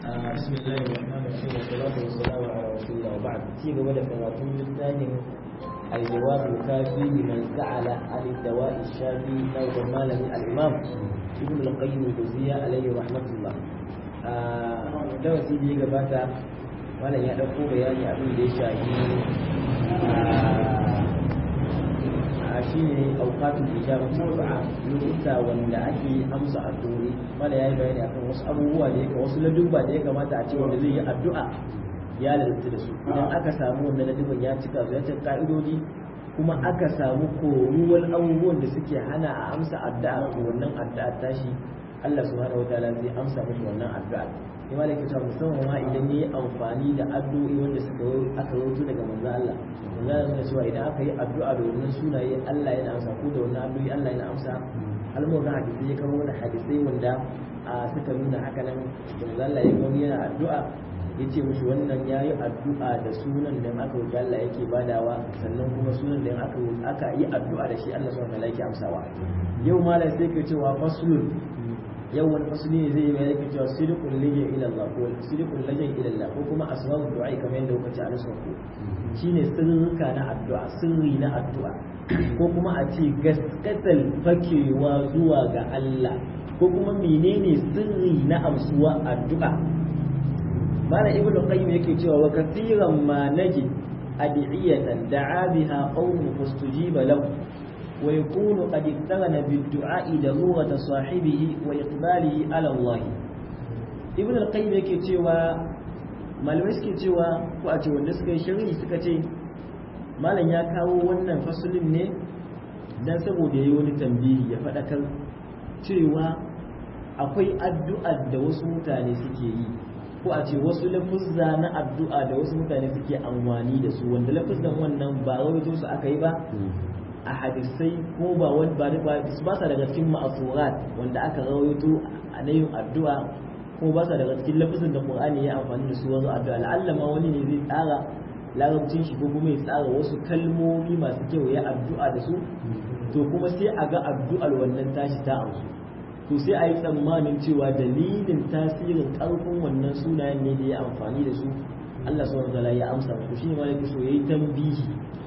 بسم الله الرحمن الرحيم والصلاة والسلام على رسول الله وبعد في قبل كراتون الثاني الجواب الكافي لمن سأل عن الدواء الشافي نوع ماله الإمام ابن القيم الجوزية عليه رحمة الله دواء سيدي قباتا وانا يا ɗauko bayani abin da ya shafi a shi ne aukatun ijabatu du'a lokuta wanda ake amsa addu'o'i wanda yayi bayani akan wasu abubuwa da yake wasu ladubba da ya kamata a ce wanda zai yi addu'a ya lalata da su idan aka samu wannan ladubban ya cika su ya cika ka'idodi kuma aka samu koruwar abubuwan da suke hana a amsa addu'a ko wannan addu'a tashi Allah subhanahu wataala zai amsa mishi wannan addu'a sai malaka ta musamman ma idan yayi amfani da addu'o'i wanda suka aka rawaito daga manzo Allah manzo Allah yana cewa idan aka yi addu'a da wannan sunaye Allah yana amsa ko da wannan addu'o'i Allah yana amsa almuran hadisi ya kawo wani hadisai wanda suka nuna haka nan manzo Allah ya kawo yana addu'a ya ce mushi wannan ya yi addu'a da sunan da aka wuce Allah yake badawa sannan kuma sunan da aka aka yi addu'a da shi Allah subhanahu wa ta'ala yake amsawa yau malam sai ka cewa faslun yau wani fasuli ne zai yi mai yake cewa sidikun lajin ila Allah ko sidikun lajin ila Allah ko kuma asbabu du'a kamar yadda kuka ci a nasu ko shine sirrika na addu'a sirri na addu'a ko kuma a ce gaskatal fakewa zuwa ga Allah ko kuma menene sirri na amsuwa addu'a malam ibnu qayyim yake cewa wa kathiran ma najid ad'iyatan da'a biha qawmun fastujiba lahu ويكون قد اقترن بالدعاء ضرورة صاحبه وإقباله على الله ابن القيم yake cewa malamai suke cewa ko a ce wanda suka yi shari'i suka ce malam ya kawo wannan fasulin ne dan saboda yayi wani tambayi ya faɗakar cewa akwai addu'a da wasu mutane suke yi ko a ce wasu lafuzza na addu'a da wasu mutane suke amfani da su wanda lafuzzan wannan ba rawaito su aka yi ba a hadisai ko ba wani ba ba ba sa daga cikin ma'asurat wanda aka rawaito a nayin addu'a ko ba sa daga cikin lafazin da Qur'ani ya amfani da su wajen addu'a la'alla ma wani ne zai tsara larabcin shi ko kuma ya tsara wasu kalmomi masu kyau ya addu'a da su to kuma sai a ga addu'ar wannan tashi ta amsu to sai a yi tsammanin cewa dalilin tasirin ƙarfin wannan sunayen ne da ya amfani da su Allah subhanahu wa ta'ala ya amsa muku shine ma yake so yayi tambihi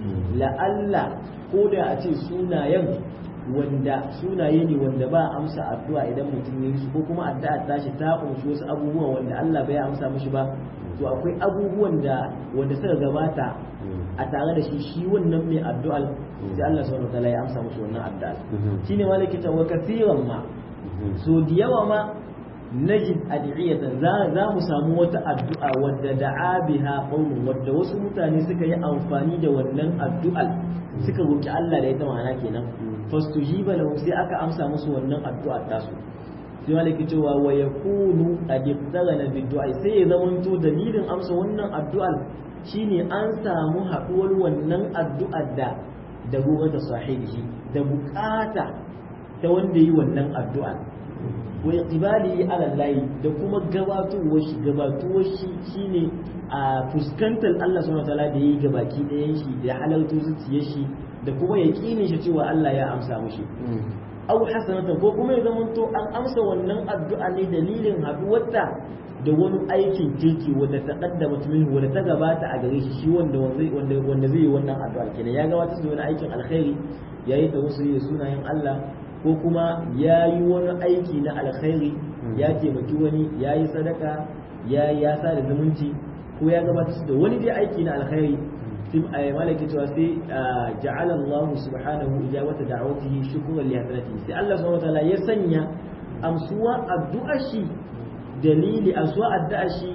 la'alla ko da a ce sunayen wanda sunaye ne wanda ba amsa addu'a idan mutum ya yi su ko kuma addu'a tashi ta kunshi wasu abubuwa wanda Allah bai amsa mishi ba to akwai abubuwan da wanda suka gabata a tare da shi shi wannan mai addu'a sai Allah subhanahu wataala ya amsa mishi wannan addu'a shine malaki ta wa kathiran ma so da yawa ma najid ad'iyatan za za mu samu wata addu'a wadda da'a biha qaumun wadda wasu mutane suka yi amfani da wannan addu'a suka roki Allah da ita ma'ana kenan fastujiba lahu sai aka amsa musu wannan addu'a tasu sai malaki cewa wa yakunu qad iqtarana bid-du'a sai ya zamanto dalilin amsa wannan addu'a shine an samu haduwar wannan addu'ar da da gobe da sahibi da bukata ta wanda yi wannan addu'a wa iqbali ala Allah da kuma gabatuwar shi gabatuwar shi shine a fuskantar Allah subhanahu wataala da yayi gabaki ɗayan shi da halartu zuciyar shi da kuma yaqinin shi cewa Allah ya amsa mushi aw hasanatan ko kuma ya zamanto an amsa wannan addu'a ne dalilin haduwarta da wani aikin kirki wanda ta kaddama minhu wanda ta gabata a gare shi shi wanda wanda wanda zai yi wannan addu'a kenan ya gabata da wani aikin alkhairi yayi da wasu sunayen Allah ko kuma ya yi wani aiki na alkhairi ya taimaki wani ya yi sadaka ya ya sa da zumunci ko ya gabatar da wani dai aiki na alkhairi sai a malaki cewa sai ja'ala Allah subhanahu ijabata da'awatihi shukran li hasanatihi sai Allah subhanahu wataala ya sanya amsuwa addu'a shi dalili amsuwa addu'a shi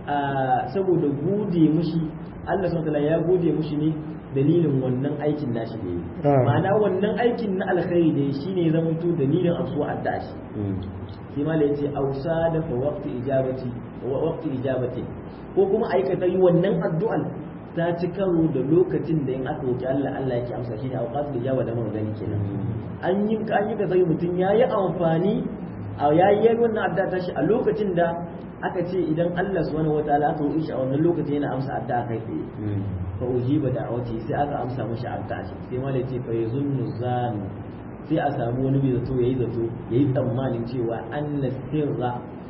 saboda gode mushi Allah subhanahu wataala ya gode mushi ne dalilin wannan aikin nashi da yi ma'ana wannan aikin na alkhairi da yi shine zama to dalilin amsuwa addu'a shi sai ma yace ausa da fa waqti ijabati wa waqti ijabati ko kuma aikata yi wannan addu'an ta ci karo da lokacin da in aka roki Allah Allah yake amsa shine awqatul ijaba da mun gani kenan an yi an yi kaza mutum yayi amfani a yayi wannan addu'a ta shi a lokacin da aka ce idan Allah subhanahu wataala aka roki shi a wannan lokacin yana amsa addu'a kai tsaye fa ujiba da'awati sai aka amsa mashi addu'a shi sai ma ce fa yazunnu zan sai a samu wani mai zato yayi zato yayi tsammanin cewa anna sirra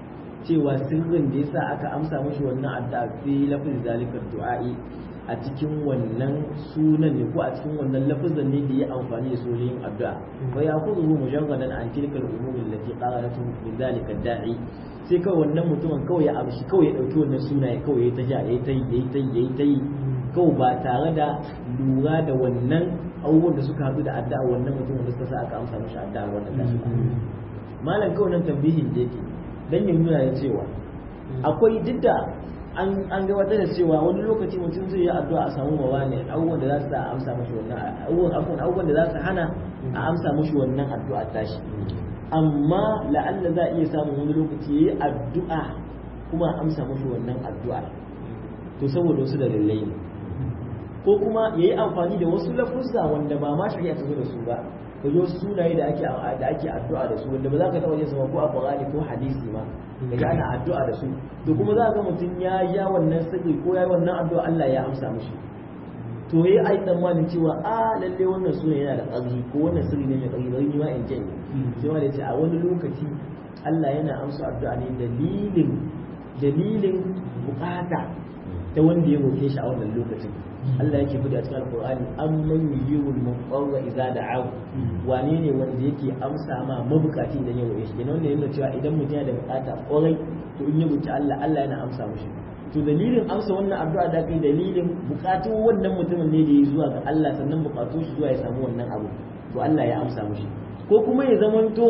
cewa sirrin da yasa aka amsa mashi wannan addu'a fi lafzi zalika du'a'i a cikin wannan sunan ne ko a cikin wannan lafazan ne da ya amfani da su yin addu'a wa yakhudhu mujarradan an tilka al-umur allati qalalatu min zalika da'i sai kawai wannan mutumin kawai ya amshi kawai ya dauki wannan sunaye kawai ya ta ja yayi ta yi yayi ta yi yayi ta yi kawai ba tare da lura da wannan abubuwan da suka haɗu da addu'a wannan mutumin da suka sa aka amsa mashi addu'a wannan tashi malam kawai nan tambihin da yake dan ya nuna ya cewa akwai duk da an an gabatar da cewa wani lokaci mutum zai yi addu'a a samu mawa ne abubuwan da za su amsa mashi wannan abubuwan abubuwan da za su hana a amsa mashi wannan addu'a tashi amma la'alla za a iya samun wani lokaci yayi addu'a kuma a amsa mashi wannan addu'a to saboda wasu dalilai ne ko kuma yayi amfani da wasu lafuzza wanda ba ma shari'a ta zo da su ba ko wasu sunaye da ake da ake addu'a da su wanda ba za ka taɓa yin su ba ko a Qur'ani ko hadisi ma kaga ana addu'a da su to kuma za ka ga mutum ya ya wannan sirri ko ya wannan addu'a Allah ya amsa mishi to yayi ai tsammanin cewa a lalle wannan suna yana da ƙarfi ko wannan sirri ne mai ƙarfi bari ni ma in janye sai ma da ce a wani lokaci Allah yana amsa addu'a ne dalilin dalilin bukata ta wanda ya roke shi a wannan lokacin Allah yake bude a cikin Alƙur'ani amman yujibul mudarra idza da'ahu wane ne wanda yake amsa ma mabukaci idan ya roke shi kenan wannan yana cewa idan mutum yana da bukata kwarai to in ya roki Allah Allah yana amsa mishi to dalilin amsa wannan addu'a da kai dalilin bukatun wannan mutumin ne da ya zuwa ga Allah sannan bukatun shi zuwa ya samu wannan abu to Allah ya amsa mishi ko kuma ya zamanto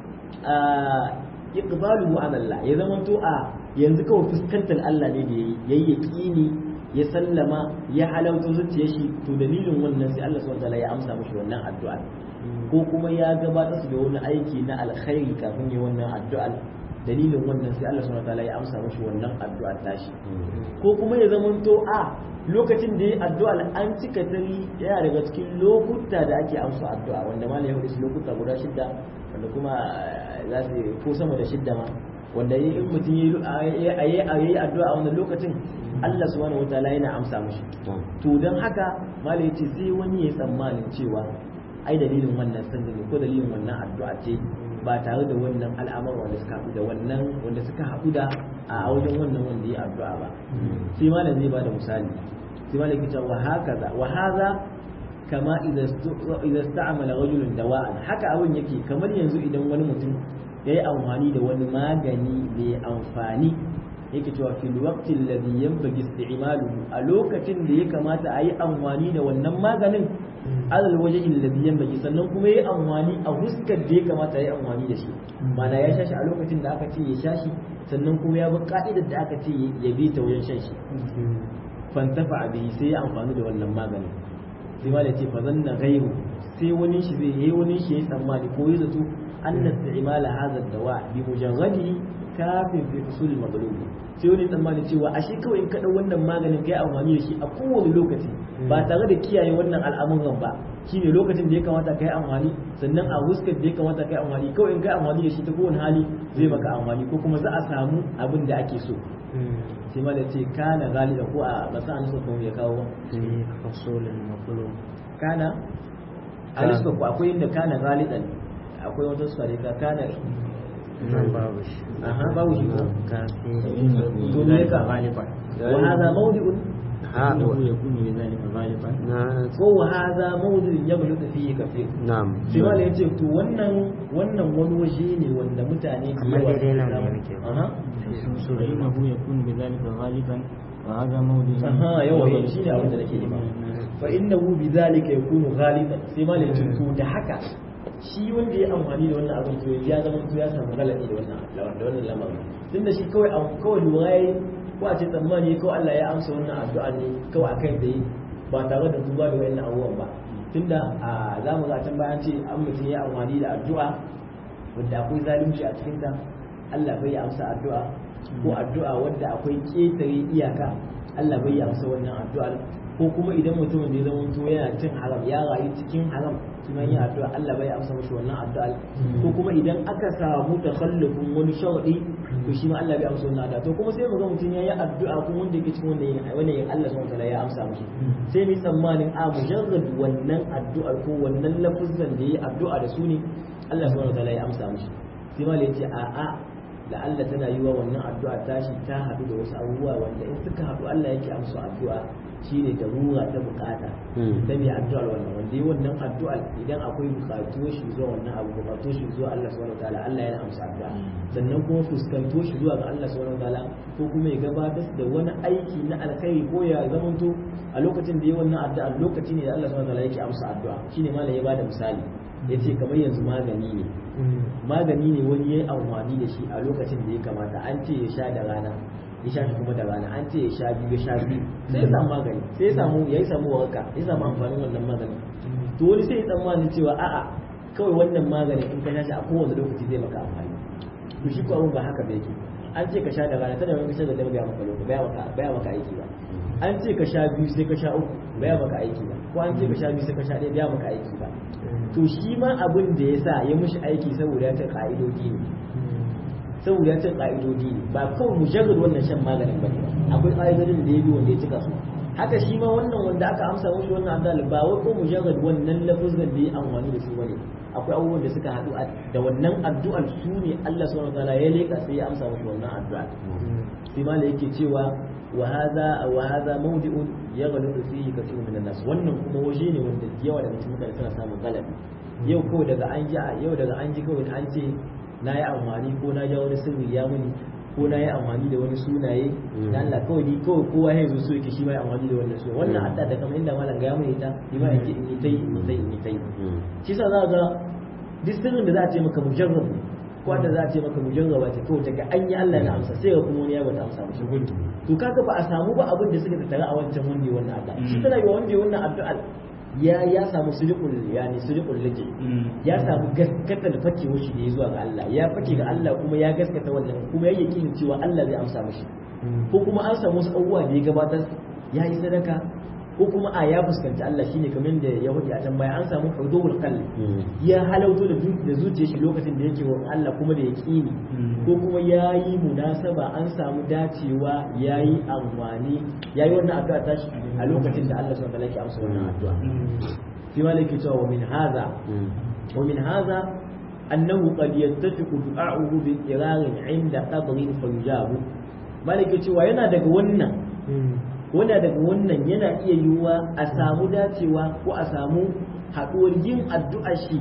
iqbaluhu ala Allah ya zamanto a yanzu kawai fuskantar Allah ne da yayi yaqini ya sallama ya halauta zuciyar shi to dalilin wannan sai Allah subhanahu ya amsa mishi wannan addu'a ko kuma ya gabatar da wani aiki na alkhairi kafin ya wannan addu'a dalilin wannan sai Allah subhanahu ya amsa mishi wannan addu'a tashi ko kuma ya zamanto a lokacin da ya addu'a an cika tari yana daga cikin lokuta da ake amsa addu'a wanda malai ya hudu lokuta guda shidda wanda kuma za su ko sama da shidda ma wanda yi in mutum ya yi addu'a a wannan lokacin Allah subhanahu wataala yana amsa mashi to don haka malai ce sai wani ya tsammanin cewa ai dalilin wannan sirri ko dalilin wannan addu'a ce ba tare da wannan al'amar wanda suka haɗu da wannan wanda suka haɗu da a wajen wannan wanda ya addu'a ba sai malam zai ba da misali sai malam ke cewa wa hakaza wa haza kama idan sta'amala rajulun dawa'an haka abin yake kamar yanzu idan wani mutum ya yi amfani da wani magani mai amfani yake cewa fil waqti alladhi yanbaghi isti'maluhu a lokacin da ya kamata a yi amfani da wannan maganin alal wajhi alladhi yanbaghi sannan kuma yayi amfani a huskar da ya kamata ya yi amfani da shi mana ya shashi a lokacin da aka ce ya shashi sannan kuma ya bi ka'idar da aka ce ya bi ta wajen shan shi fantafa bihi sai ya amfani da wannan maganin sai ma da ce fa zanna ghayru sai wani shi zai yi wani shi ya tsammani ko ya zato anna isti'mala hadha ad-dawa bi mujarradihi kafin fi usul al sai wani tsammani cewa ashe kawai in ka dau wannan maganin kai amfani da shi a kowane lokaci ba tare da kiyaye wannan al'amuran ba shine lokacin da ya kamata kai amfani sannan a huskar da ya kamata kai amfani kawai in kai amfani da shi ta kowane hali zai maka amfani ko kuma za a samu abin da ake so sai ma da ce kana galiba ko a basa an suka ya kawo fasolin makulu kana a lissa ko akwai inda kana galiban akwai wata suka ka kana nan babu shi aha babu shi ko kafi to me ka wa hadha mawdi'un ha يكون بذلك غالبا na ko wa hadha mawdi'un yablutu fihi kafir na'am sai wani ya ce to wannan wannan wani waje ne wanda mutane da Amma yawa daidai nan suke ne samu. muke. aha فإنه يكون بذلك غالبا وهذا موضع aha yawa shi ne abin da nake nema fa innahu bidhalika yakunu ghaliban sai ma ya ce to da haka shi wanda ya amfani da wannan abin to ya zama to ya samu galabi da wannan da wannan lamarin tunda shi kawai am- kawai lura yayi ko a ce tsammani ko Allah ya amsa wannan addu'a ne kawai akai da yi ba tare da duba da wayannan abubuwan ba tunda a za mu ga can bayan ce an mutum ya amfani da addu'a wanda akwai zalunci a cikin ta Allah bai amsa addu'a ko addu'a wanda akwai ketare iyaka Allah bai amsa wannan addu'ar ko kuma idan mutumin da ya zama to yana cin haram ya rayu cikin haram kuma yin addu'a Allah bai amsa mashi wannan addu'ar ko kuma idan aka samu takhallufin wani sharadi to shi ma Allah bai amsa wannan addu'a to kuma sai mu ga mutum yayi addu'a kuma wanda yake cikin wannan yin wannan yin Allah subhanahu wataala ya amsa mashi sai mu yi tsammanin a mujarrad wannan addu'ar ko wannan lafuzan da yayi addu'a da su ne Allah subhanahu wataala ya amsa mashi sai ma ya ce a a la'alla tana yi wa wannan addu'a tashi ta haɗu da wasu abubuwa wanda in suka haɗu Allah yake amsa addu'a shine da rura ta bukata ta mai addu'ar wannan wanda yi wannan addu'a idan akwai bukatu shi zuwa wannan abu bukatu shi zuwa Allah subhanahu wataala Allah yana amsa addu'a sannan kuma fuskanto shi zuwa ga Allah subhanahu wataala ko kuma ya gabatar da wani aiki na alkhairi ko ya zamanto a lokacin da yi wannan addu'a lokaci ne da Allah subhanahu wataala yake amsa addu'a shine malam ya bada misali yace kamar yanzu magani ne magani ne wani yayi amfani da shi a lokacin da ya kamata an ce ya sha da rana ya sha shi kuma da rana an ce ya sha biyu ya sha biyu sai ya samu magani sai ya samu ya samu waraka ya samu amfanin wannan magani to wani sai ya tsammani cewa a'a kawai wannan magani in ka sha shi a kowane lokaci zai maka amfani to shi ko abun ba haka ba yake an ce ka sha da rana tana wani sha da dama baya maka lokaci baya maka baya maka aiki ba an ce ka sha biyu sai ka sha uku baya maka aiki ba ko an ce ka sha biyu sai ka sha ɗaya baya maka aiki ba to shi ma abin da ya sa ya mishi aiki saboda ya ta ka'idodi ne saboda ya ce ƙa'idodi ne ba kawai mujarrad wannan shan maganin ba ne akwai ƙa'idodin da ya bi wanda ya cika su haka shi ma wannan wanda aka amsa mushi wannan addu'a ba wai ko mujarrad wannan lafazin da ya amfani da su bane akwai abubuwan da suka haɗu da wannan addu'ar su ne Allah subhanahu wataala ya leka sai ya amsa mushi wannan addu'a sai ma yake cewa wa hadha wa hadha mawdi'un yaghliqu fihi kathirun min nas wannan kuma waje ne wanda yawa daga cikin mutane suna samun galabi yau kawai daga an ji yau daga an ji kawai an ce na yi amfani ko na ja wani sirri ya muni ko na yi amfani da wani sunaye da Allah kawai ni kawai kowa ya zo so yake shi ma ya amfani da wannan sunaye wannan hadda da kamar inda malam ga mun ita ni ma yake in yi tai in tai in yi tai shi sa za ga duk sirrin da za a ce maka mujarrab ko da za a ce maka mujarraba ce kawai daga an yi Allah na amsa sai ga kuma wani ya bata amsa mishi to kaga ba a samu ba abin da suka tattara a wancan wanda ya wannan addu'a shi tana yi wa wanda ya wannan addu'a ya ya samu sujukul yani sujukul lake ya samu gaskata da fakewar shi da ya zuwa ga Allah ya fake ga Allah kuma ya gaskata wannan kuma ya yakinin cewa Allah zai amsa mishi ko kuma an samu wasu abubuwa da ya gabatar ya yi sadaka ko kuma a ya fuskanci Allah shine kamar da ya hudu a can baya an samu hudul qalbi ya halauto da da zuciyar shi lokacin da yake wa Allah kuma da yaqini ko kuma yayi munasaba an samu dacewa yayi amfani yayi wannan addu'a tashi a lokacin da Allah subhanahu wa ta'ala yake amsa wannan addu'a fi malaki cewa wa min hadha wa min hadha annahu qad yattafiqu du'a'uhu bi irarin 'inda qabrin fayujabu malaki cewa yana daga wannan wanda daga wannan yana iya yiwuwa a samu dacewa ko a samu haɗuwar yin addu'a shi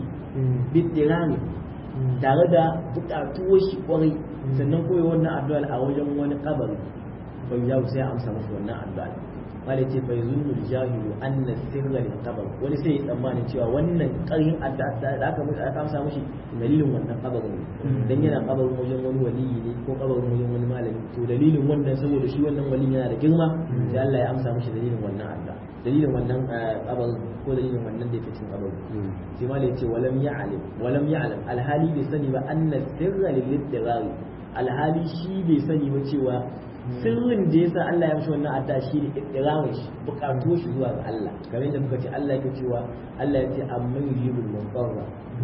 bidirani tare da buƙatuwar shi ƙwarai sannan koyi wannan addu'ar a wajen wani kabari bai ya sai amsa masa wannan addu'ar wale ce bai zunnu jahilu anna sirra lil qabr wani sai ya tsammanin cewa wannan ƙarin addu'a da aka mushi aka amsa mushi dalilin wannan kabarin ne dan yana kabarin wajen wani waliyi ne ko kabarin wajen wani malami to dalilin wannan saboda shi wannan waliyin yana da girma sai Allah ya amsa mushi dalilin wannan addu'a dalilin wannan kabarin ko dalilin wannan da yake cikin kabarin sai malai ce walam ya'lam walam ya'lam alhali bai sani ba anna sirra lil ittirari alhali shi bai sani ba cewa sirrin da yasa Allah ya mishi wannan adda shi ne ikramin shi bukatu shi zuwa ga Allah kamar yadda muka ce Allah yake cewa Allah ya ce amma yujibul munqarra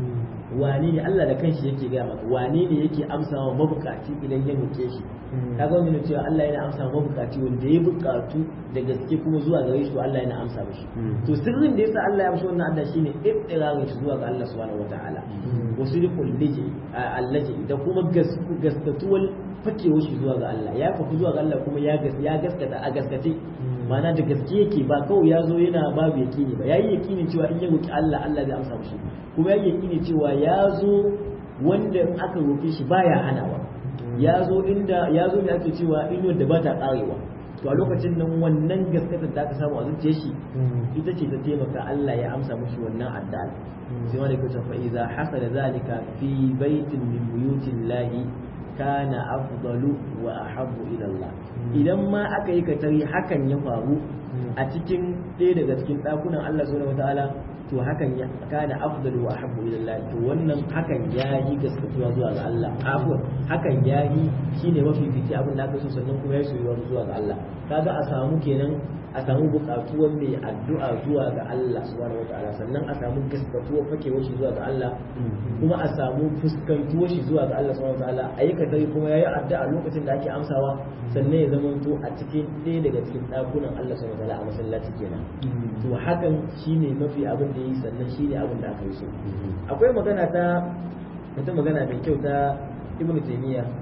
wane ne Allah da kanshi yake gaya maka wane ne yake amsa wa mabukaci idan ya roke shi kaga wannan cewa Allah yana amsa wa mabukaci wanda ya bukatu da gaske kuma zuwa gare shi to Allah yana amsa mishi to sirrin da yasa Allah ya mishi wannan adda shine ikramin shi zuwa ga Allah subhanahu wataala wasu rikul liji allaji da kuma gaskatuwar fakewar shi zuwa ga Allah ya faku zuwa ga Allah kuma ya gaskata a gaskace mana da gaske yake ba kawai ya zo yana babu yakini ba yayi yakini cewa in ya roki Allah Allah zai amsa mishi kuma yayi yakini cewa ya zo wanda aka roke shi baya hanawa ya zo inda ya zo ne ake cewa in wanda ba ta karewa to a lokacin nan wannan gaskatar da aka samu a zuciyar shi ita ce ta taimaka Allah ya amsa mishi wannan addu'a sai wanda yake cewa fa idza hasala zalika fi baitin min buyutillahi kana afdalu wa ahabbu ila Allah idan ma aka yi katari hakan ya faru a cikin ɗaya daga cikin ɗakunan Allah subhanahu wataala to hakan ya kana afdalu wa ahabbu ila Allah to wannan hakan ya yi gaskatuwa zuwa ga Allah afwan hakan ya yi shine mafi fice abin da aka so sannan kuma ya soyuwa zuwa ga Allah kaga a samu kenan a samu buƙatuwar mai addu'a zuwa ga Allah subhanahu wataala sannan a samu gaskatuwar fakewar shi zuwa ga Allah kuma a samu fuskantuwar shi zuwa ga Allah subhanahu wataala ayyuka dai kuma yayi addu'a lokacin da ake amsawa sannan ya zama to a cikin ɗaya daga cikin ɗakunan Allah subhanahu wataala a masallaci kenan to hakan shine mafi abin da yi sannan shine abin da aka yi so akwai magana ta wata magana mai kyau ta Ibn Taymiyyah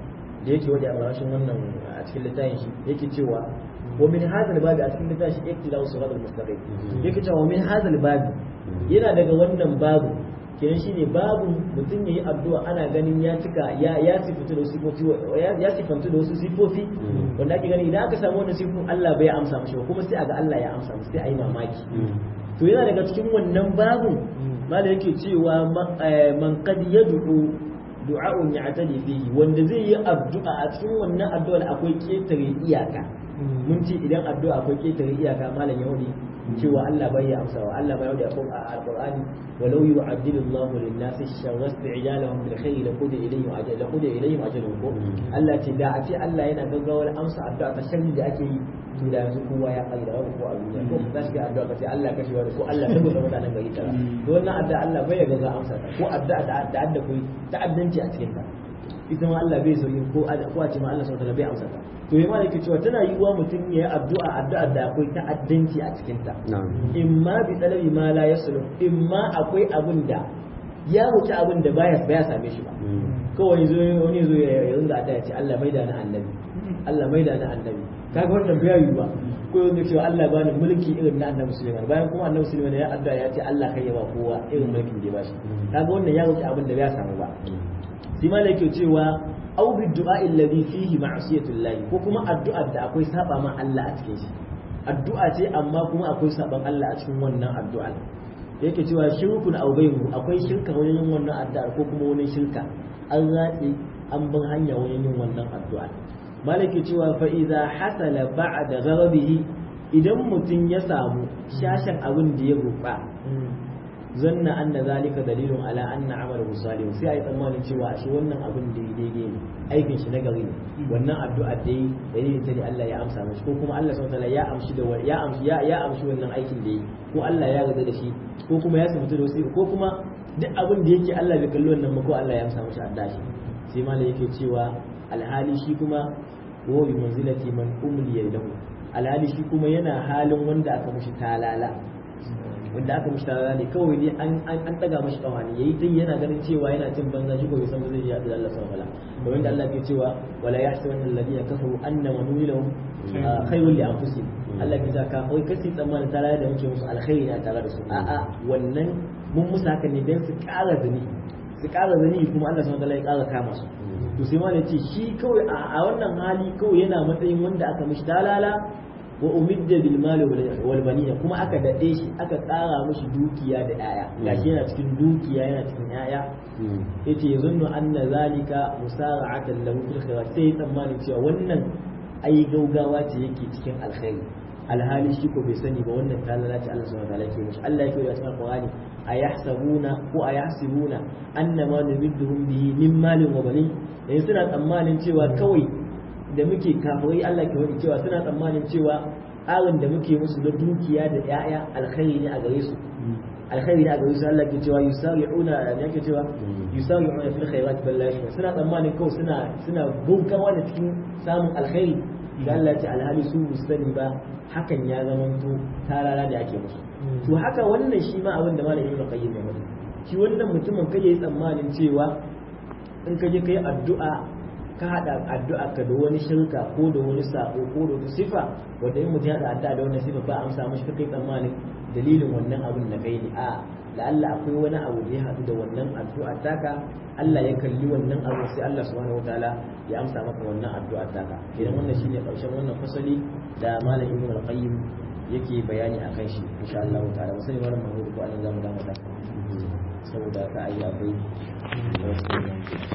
da yake wadi a ƙarshen wannan a cikin littafin shi yake cewa wa min hadal babi a cikin littafin shi iktidau siratal mustaqim yake cewa wa min hadal babi yana daga wannan babu kenan shine babu mutum yayi addu'a ana ganin ya cika ya ya sifatu da sifofi ya sifantu da wasu sifofi wanda ake gani idan aka samu wannan sifofin Allah bai amsa mishi ba kuma sai aga Allah ya amsa mishi sai ayi mamaki to yana daga cikin wannan babun mala yake cewa man qad yad'u du'a'un ya'tadi fihi wanda zai yi addu'a a cikin wannan addu'ar akwai ketare iyaka mun ce idan addu'a akwai ketare iyaka malam yahudi cewa Allah bai ya amsa wa Allah bai yahudi a alqur'ani walau yu'addilu Allahu lin-nasi sharra isti'jalahum bil khayri laqudi ilayhim ajal laqudi ilayhim ajaluhum Allah ce da a ce Allah yana gaggawar amsa addu'a ta sharri da ake yi to da yanzu kowa ya kai da ko a duniya ko za shi ga addu'a ka ce Allah kashe wani ko Allah saboda mutanen gari tara to wannan addu'a Allah bai ya gaza amsa ta ko addu'a da da adda kai ta'addanci a cikin ta ita ma Allah bai so yin ko ko a ce ma Allah subhanahu bai amsa ta to yi malaki cewa tana yiwuwa mutum ya yi addu'a addu'a da akwai ta'addanci a cikin ta in ma bi talabi ma la yaslu in ma akwai abin da ya wuce abin da baya baya same shi ba kawai zo wani zo ya ringa addu'a ya ce Allah mai da na annabi Allah mai da na annabi kaga wannan bai yi ba ko yanda cewa Allah bani mulki irin na annabi Sulaiman bayan kuma annabi Sulaiman ya addu'a ya ce Allah kai ya ba kowa irin mulkin da ya bashi kaga wannan ya wuce abin da bai samu ba sai malaka cewa aw bi du'a alladhi fihi ma'siyatullah ko kuma addu'ar da akwai saba ma Allah a cikin shi addu'a ce amma kuma akwai saban Allah a cikin wannan addu'a yake cewa shirkun aw bayru akwai shirka wajen yin wannan addu'ar ko kuma wani shirka an ratse an bin hanya wajen yin wannan addu'a malaki cewa fa idza hasala ba'da gharabihi idan mutum ya samu shashin abin da ya rufa zanna anna zalika dalilun ala anna amalu salih sai ai tsammanin cewa shi wannan abin da daidai ne aikin shi na gari ne wannan addu'a da yi dalilin ta ne Allah ya amsa mashi ko kuma Allah subhanahu wataala ya amshi da ya amshi ya ya amshi wannan aikin da yi ko Allah ya gaza da shi ko kuma ya samu da wasu ko kuma duk abin da yake Allah bai kalli wannan ba ko Allah ya amsa mashi addu'a shi sai malai yake cewa alhali shi kuma wa bi manzilati man umliya lahu alhali shi kuma yana halin wanda aka mushi talala wanda aka mushi talala ne kawai ne an an daga mashi kawani yayi tun yana ganin cewa yana cin banza shi ko bai san ba zai yi da Allah subhanahu wataala da wanda Allah ke cewa wala yahsabanna alladhina kafaru annama nulilahum khayrun li anfusihim Allah ke cewa kafai kasi tsammanin talala da muke musu alkhairi na tare da su a'a wannan mun musu haka ne dan su ƙara zani su ƙara zani kuma Allah subhanahu wataala ya ƙara kama su to sai ma ce shi kawai a wannan hali kawai yana matsayin wanda aka mishi talala wa umidda bil mali wal banina kuma aka dade shi aka tsara mishi dukiya da yaya gashi yana cikin dukiya yana cikin yaya yace yazunnu anna zalika musara'atan lahu fil khairat sai tsammanin cewa wannan ai gaugawa ce yake cikin alkhairi alhali shi ko bai sani ba wannan talala ce Allah subhanahu wa ta'ala ke mishi Allah yake yi cikin Qur'ani ayahsabuna ko ayahsibuna annama numidduhum bihi min malin wa banin yanzu suna tsammanin cewa kawai da muke kafirai Allah ke wani cewa suna tsammanin cewa tsarin da muke musu na dukiya da ƴaƴa alkhairi ne a gare su alkhairi ne a gare su Allah ke cewa yusari'una ne yake cewa yusari'una fil khairat billahi suna tsammanin kawai suna suna gaugawa da cikin samun alkhairi da Allah ce alhali su sani ba hakan ya zamanto tarara da ake musu to haka wannan shi ma abin da malamin ibn qayyim ya mutu shi wannan mutumin kai yayi tsammanin cewa in ka je kai addu'a ka hada addu'a ka da wani shirka ko da wani sako ko da wata sifa wanda in mutum ya hada addu'a da wannan sifa ba amsa mishi kai tsammanin dalilin wannan abin da kai ne a la'alla akwai wani abu da ya haɗu da wannan addu'a taka Allah ya kalli wannan abu sai Allah subhanahu wataala ya amsa maka wannan addu'a taka idan wannan shine karshen wannan fasali da malam Ibn al-Qayyim yake bayani akan shi insha Allah ta'ala sai wannan mahmud ko anan zamu damu da saboda ka ayi akwai